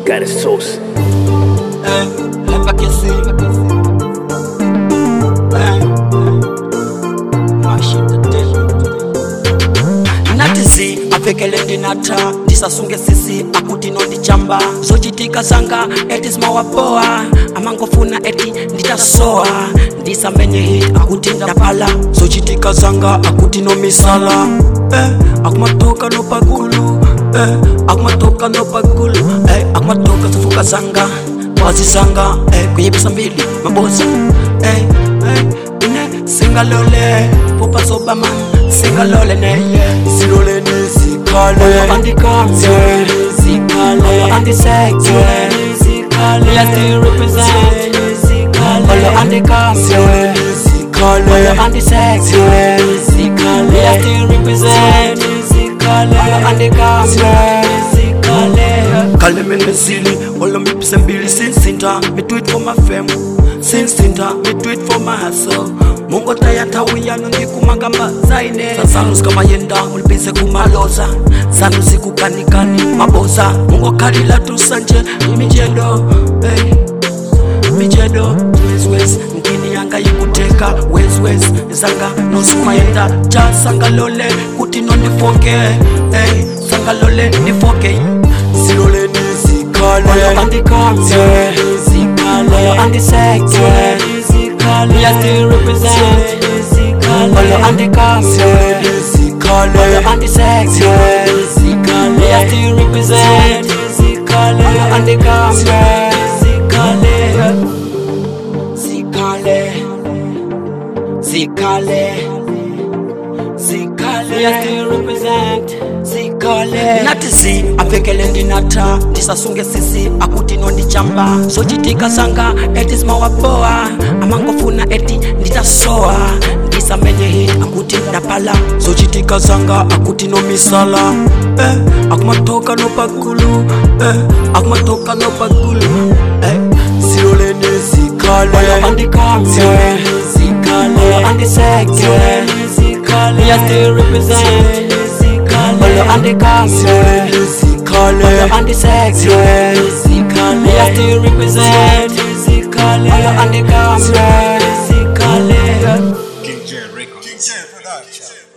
got a sauce. Eh, lepa kesi. Eh, mashita tena. natisi apfekele ndinata ndisasunge sisi akuti nondichamba zochitika zanga eti zimawapoa amangofuna eti nditasoa ndisamenye hit akuti ndapala zochitika zanga akuti nomisala eh, akumatoka nopagulu eh, akumatoka nopagulu eh, akumatoka zifuka zanga wazisanga eh, kuyibisa mbili maboza eh, eh, ine singalole popazobaman singalole neye silole nizikale andika zikale andisekte zikale ya still represent zikale andika zikale andisekte zikale ya still represent zikale andika zikale kale menesili olo mipise mbili sinsinta me do it for my fam sinsinta me do it for my hustle mungo tayatawiyano ndikumangamba zaine zazanu zikamayenda mulipise kumaloza zanu zikukanikani maboza mungo kalila tusanje imijedo hey. mijedo wezwez mkini yanga yikuteka wezwez zanga nosumayenda ja sangalole kuti nondifoke hey. sangalole ndifoke silole nizikale andikate zikale andisekte zikale ya still represent zikale andikate zikale andisekte zikale ya still represent zikale andikate zikale zikale zikale zikale ya still represent zikale natisi apfekele ndinata ndisasunge sisi akuti nondichamba zochitika zanga eti zimawapoa amangofuna eti nditasoa ndisamenye hit akuti ndapala zochitika zanga akuti nomisala eh, akumatoka nopagulu eh, akumatoka nopagulu eh, siloleni zikale andikate zikale andisekte zikale ya still represent zikale andikate zikale andisekte zikale ya still represent zikale andikate zikale King J Records. King J Production.